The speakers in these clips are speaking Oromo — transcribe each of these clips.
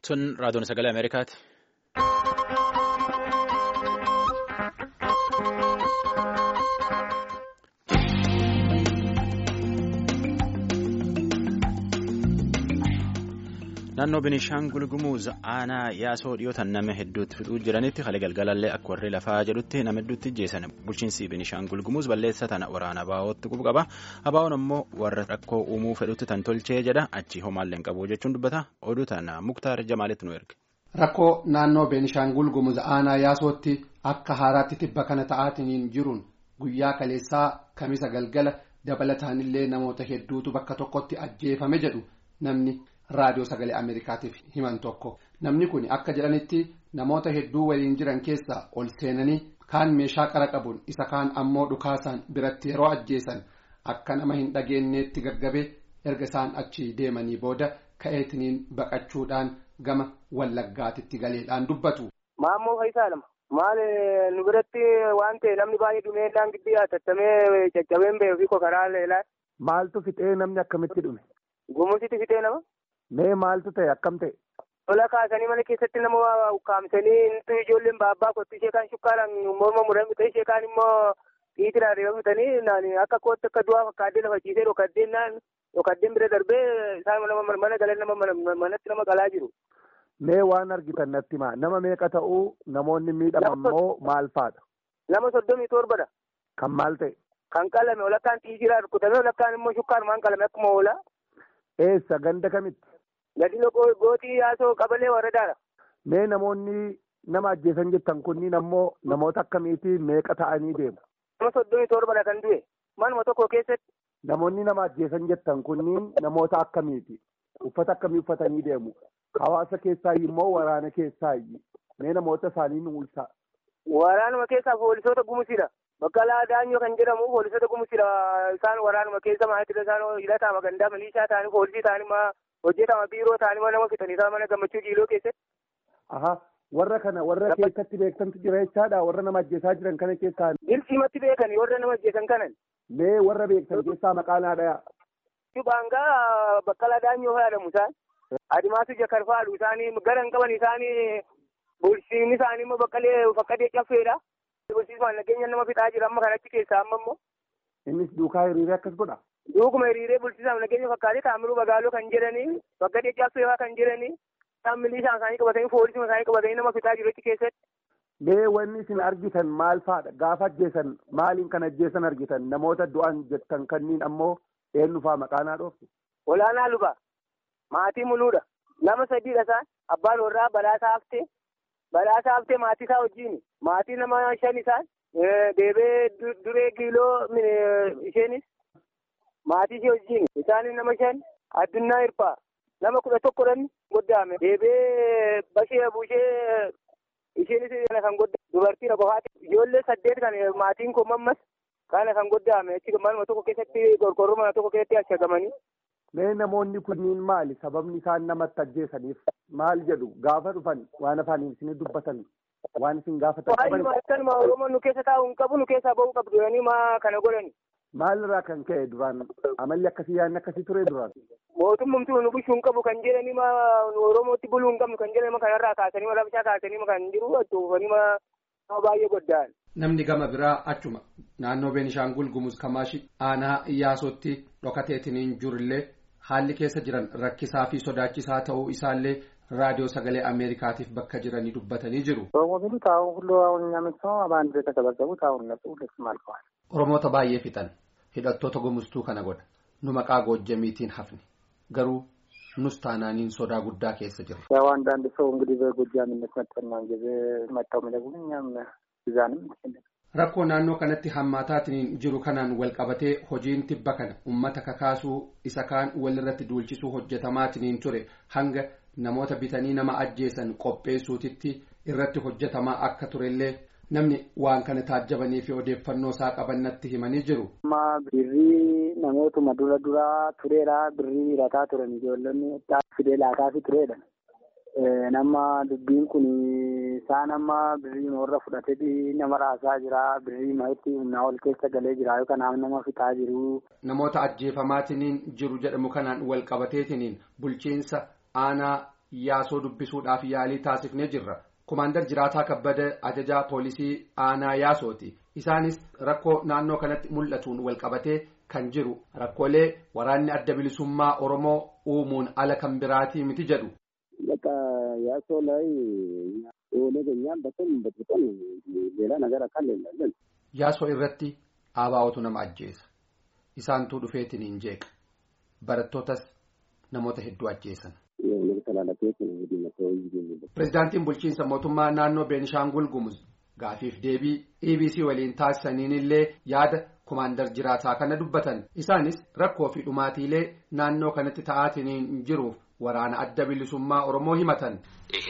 Sun raadiyoon sagalee Ameerikaati. Naannoo Binishaangul Gumuz aanaa yaasoo dhiyootaan nama hedduutti fixuu jiranitti haala galgalallee akka warri lafaa jedhutti nama hedduutti jeessan bulchiinsi Binishaangul Gumuz balleessa tana waraana abaa'ootti qubu qaba. Abaa'oon ammoo warra rakkoo uumuu fedhutti tan tolchee jedha achi homaallee hin qabu jechuun dubbata. Oduu tana Muktaar Jamaalitti nu erge. Rakkoo naannoo Beenishaangul Gumuz aanaa yaasootti akka haaraatti tibba kana ta'aatiin jiruun guyyaa kaleessaa kamisa galgala dabalataanillee namoota hedduutu bakka tokkotti ajjeefame jedhu namni. raadiyoo sagalee ameerikaatiif himan tokko namni kun akka jedhanitti namoota hedduu waliin jiran keessaa ol seenanii kaan meeshaa qara qabuun isa kaan ammoo dhukaasaan biratti yeroo ajjeesan akka nama hin dhageenyeetti gaggabee erga isaan achi deemanii booda ka'eetiniin baqachuudhaan gama wallaggaatitti galeedhaan dubbatu. Maammoo Faayisaa lama. Maal nu biratti waan ta'e namni baay'ee dhumeedhaan giddi tattamee caccabeen ba'ee fi kokaraa leelaa. Maaltu fixee namni akkamitti dhume? Gumusitti fixee nama. Mee maaltu ta'e akkam ta'e? Tola kaasanii mana keessatti nama ukkaamsanii inni ijoolleen baabbaa kottu ishee kaan shukkaaraan morma muran bitee ishee kaan immoo dhiitiraan reefa bitanii akka kootti akka du'aa fakkaatee lafa ciisee dhokaddeen naan dhokaddeen bira darbee isaan mana galan nama manatti nama qalaa jiru. Mee waan argitan natti maa nama meeqa ta'uu namoonni miidhaman moo maal faadha? Nama soddomii torbadha. Kan maal ta'e? Kan qalame walakkaan xiijiraa rukutamee walakkaan immoo shukkaarumaan qalame akkuma oolaa. Eessa ganda kamitti? Gadino gootii yaasoo qabalee waradaadha. Mee namoonni nama ajjeesan jettan kunniin ammoo namoota akkamiitii meeqa ta'anii deemu? Nama soddomii torbadha kan du'e. Manuma tokko keessatti. Namoonni nama ajjeesan jettan kunniin namoota akkamiiti? Uffata akkamii uffatanii deemu? Hawaasa keessaayi immoo waraana keessaayi? Mee namoota isaanii nu ibsaa? Waraanuma keessaa poolisoota gumusidha. Baqqalaa Daanyoo kan jedhamu poolisoota gumusidha. Isaan waraanuma keessa maatii isaan hidhataa magandaa milishaa ta'anii poolisii ta'anii hojjetama biiroo ta'anii nama fixanii isaan mana gammachuu jiiloo keessatti. Aha warra kana warra keessatti beektantu jira jechaadha warra nama ajjeesaa jiran kana keessaa. Dirsiimatti beekani warra nama ajjeesan kanan. Mee warra beektan keessaa maqaan haadha. Baangaa Baqqalaa Daanyoo fayyadamu isaan. Adimaasu Jakar faadhu isaanii garan qaban isaanii bulchiinni isaanii immoo baqqalee fakkatee caffeedha. Bulchiismaan nageenya nama fixaa jira amma kanatti keessaa amma immoo. Innis duukaa hiriiree akkas godha. Duukuma hiriiree bulchiisaaf nageenya fakkaatee taamiruu bagaaloo kan jedhanii fakkatee caffeefaa kan jedhanii isaan milishaan isaanii qabatanii poolisii isaanii qabatanii nama fixaa jiru achi keessatti. Mee wanni isin argitan maal fa'aadha? Gaafa ajjeesan maaliin kan ajjeesan argitan? Namoota du'an jettan kanniin ammoo eenyu fa'aa maqaanaa dhooftu? Olaanaa lubaa. Maatii muluudha. Nama sadiidha isaan. Abbaan warraa badhaasaa haftee. Badhaasaa haftee maatii isaa wajjin. Maatii nama shan isaan. Deebee duree giiloo isheenis. Maatii ishee wajjin. Isaan nama shan. Addunyaa hirpaa. Nama kudha tokkodhan goddaame. Deebee bashee bushee isheenis kan goddaame. Dubartiidha qofaati. Ijoollee saddeet kan maatiin kun mammas kana kan goddaame. Achi manuma tokko keessatti qorqorroo mana tokko keessatti ashagamanii. Mee namoonni kunniin maali? Sababni isaan namatti ajjeesaniif maal jedhu gaafa dhufan waan afaaniin isin dubbatan waan isin gaafatan qaban. Waa'ee akkanuma Oromoon nu keessa taa'u hin qabu nu keessaa ba'uu qabdu jedhanii maa kana godhani. Maalirraa kan ka'e duraan amalli akkasii yaadni akkasii ture duraan. Mootummamtuu nu bulchuu hin qabu kan jedhanii maa Oromootti buluu hin qabnu kan jedhanii kanarraa kaasanii ma labshaa kaasanii ma kan jiru achuufanii ma baay'ee goddaan. Namni gama biraa achuma naannoo Beenishaangul Gumuz Kamaashi aanaa Iyyaasootti dhokateetiniin jirullee haalli keessa jiran rakkisaa fi sodaachisaa ta'uu isaallee raadiyoo sagalee Ameerikaatiif bakka jiranii dubbatanii jiru. Oromoota baay'ee fixan hidhattoota gumuztuu kana godha nu maqaa goojjamiitiin hafne garuu nus taanaaniin sodaa guddaa keessa jirra. ያው አንዳንድ ሰው እንግዲህ በጎጃምነት መጠና ጊዜ መጣው የሚለጉን እኛም እዛንም Rakkoo naannoo kanatti hammaataatiin jiru kanaan wal qabatee hojiin tibba kana uummata kakaasuu isa kaan walirratti duulchisuu hojjetamaatiin ture hanga namoota bitanii nama ajjeesan qopheessuutitti irratti hojjetamaa akka turellee namni waan kana taajjabanii fi odeeffannoo isaa qabannatti himanii jiru. Amma birrii namootuma dura duraa tureedha birrii hirataa turan ijoollonni fidee laataafi tureedha. Nama dubbiin kun isaan amma birrii warra fudhatee nama raasaa jira birrii ma'itti humnaa ol keessa galee jira yookaan nama fixaa jiru. Namoota ajjeefamaatiin jiru jedhamu kanaan wal qabateetiin bulchiinsa aanaa yaasoo dubbisuudhaaf yaalii taasifnee jirra. Kumaandar Jiraataa Kabbada ajajaa poolisii aanaa yaasooti. Isaanis rakkoo naannoo kanatti mul'atuun walqabatee kan jiru rakkoolee waraanni adda bilisummaa Oromoo uumuun ala kan biraatii miti jedhu. Yaasoo Yaasoo irratti ABO'tu nama ajjeesa. Isaantuu dhufeetiin hin jeeqa. Barattootas namoota hedduu ajjeesan. Pireezidaantiin bulchiinsa mootummaa naannoo Beenishaangul Gumuz gaafiif deebii EBC waliin taasisaniin illee yaada kumaandar jiraataa kana dubbatan. Isaanis rakkoo fi dhumaatiilee naannoo kanatti ta'aatiin jiruuf waraana adda bilisummaa Oromoo himatan. ይሄ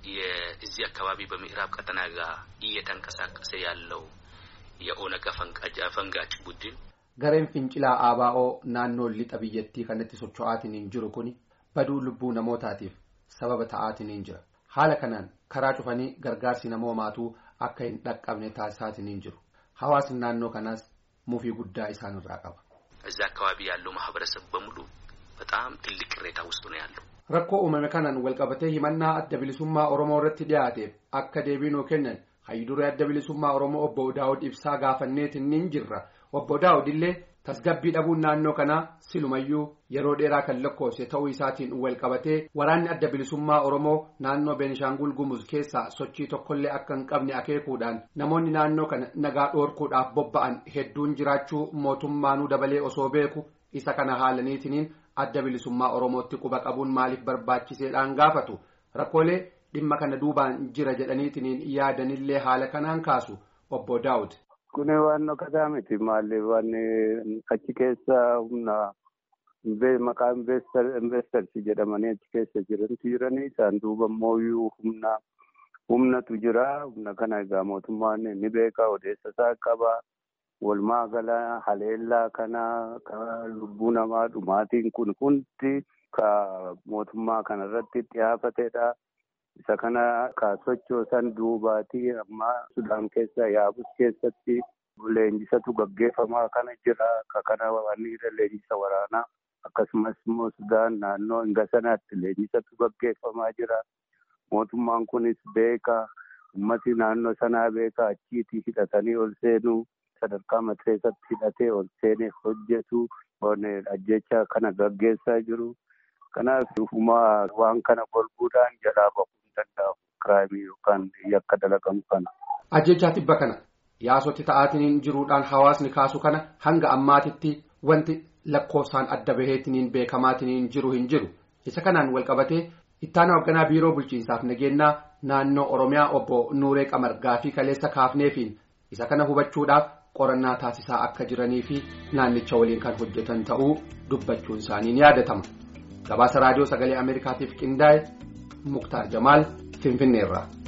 የዚህ አካባቢ በምዕራብ ቀጠና ጋር እየተንቀሳቀሰ ያለው የኦነግ ፈንጋጭ ቡድን Gareen fincilaa ABO naannoo lixa biyyattii kanatti socho'aatiin jiru kuni baduu lubbuu namootaatiif sababa ta'aatiin jira. Haala kanaan karaa cufanii gargaarsi namoomaatuu akka hin dhaqqabne taasisaatiin jiru. Hawaasni naannoo kanaas mufii guddaa isaanirraa qaba. እዛ አካባቢ ያለው ማህበረሰብ በሙሉ በጣም ትልቅ ቅሬታ ውስጥ ነው ያለው። Rakkoo uumame kanaan walqabatee himannaa adda bilisummaa Oromoo irratti dhiyaateef akka deebii nuu kennan hayyiduree adda bilisummaa Oromoo obbo Daawud ibsaa gaafanneetiin ni jirra. Obbo Daawud illee tasgabbii dhabuun naannoo kanaa silumayyuu yeroo dheeraa kan lakkoofse ta'uu isaatiin walqabatee waraanni adda bilisummaa Oromoo naannoo Beenishaangul Gumuz keessaa sochii tokkollee akka hin qabne akeekuudhaan namoonni naannoo kana nagaa dhoorkuudhaaf bobba'an hedduun jiraachuu mootummaanuu dabalee osoo beeku isa kana haalaniitiniin adda bilisummaa Oromootti quba qabuun maaliif barbaachiseedhaan gaafatu rakkoolee dhimma kana duubaan jira jedhaniitiniin yaadanillee haala kanaan kaasu obbo Daawud. Kun waan dhokkataa miti maalli waan achi keessa humna maqaa investarsi jedhamanii achi keessa jirantu jiranii isaan duuba immoo humna humnatu jira humna kana egaa mootummaan ni beeka odeessa isaa qaba walumaa gala haleellaa kana lubbuu namaa dhumaatiin kun hundi ka mootummaa kana irratti xiyyeeffatedha. Isa kana ka sochoosan duubaatii amma Sudaan keessa yaabus keessatti leenjisatu gaggeeffamaa kana jira. Ka kana wanni leenjisa waraanaa akkasumas immoo Sudaan naannoo hinga sanaatti leenjisatu gaggeeffamaa jira. Mootummaan kunis beeka. Ummati naannoo sanaa beeka achiitii hidhatanii ol seenuu sadarkaa mateessatti hidhatee ol seenee hojjetu ajjecha kana gaggeessaa jiru. Kanaaf ufumaa waan kana golbuudhaan jalaa bahuu hin danda'amu. Kiraayimii yookaan yakka dalagamu kana. Ajjechaa tibba kana yaasotti ta'aatiin jiruudhaan hawaasni kaasu kana hanga ammaatitti wanti lakkoofsaan adda baheetiin beekamaatiin jiru hin jiru. Isa kanaan walqabatee ittaana hoogganaa biiroo bulchiinsaaf nageenyaa naannoo Oromiyaa obbo Nuuree Qamargaa fi Kaleessa Kaafneefiin isa kana hubachuudhaaf qorannaa taasisaa akka jiranii fi naannicha waliin kan hojjetan ta'uu dubbachuun isaanii ni yaadatama. gabaasa raadiyoo sagalee ameerikaatiif qindaa'e muktaar jamaal finfinneerraa.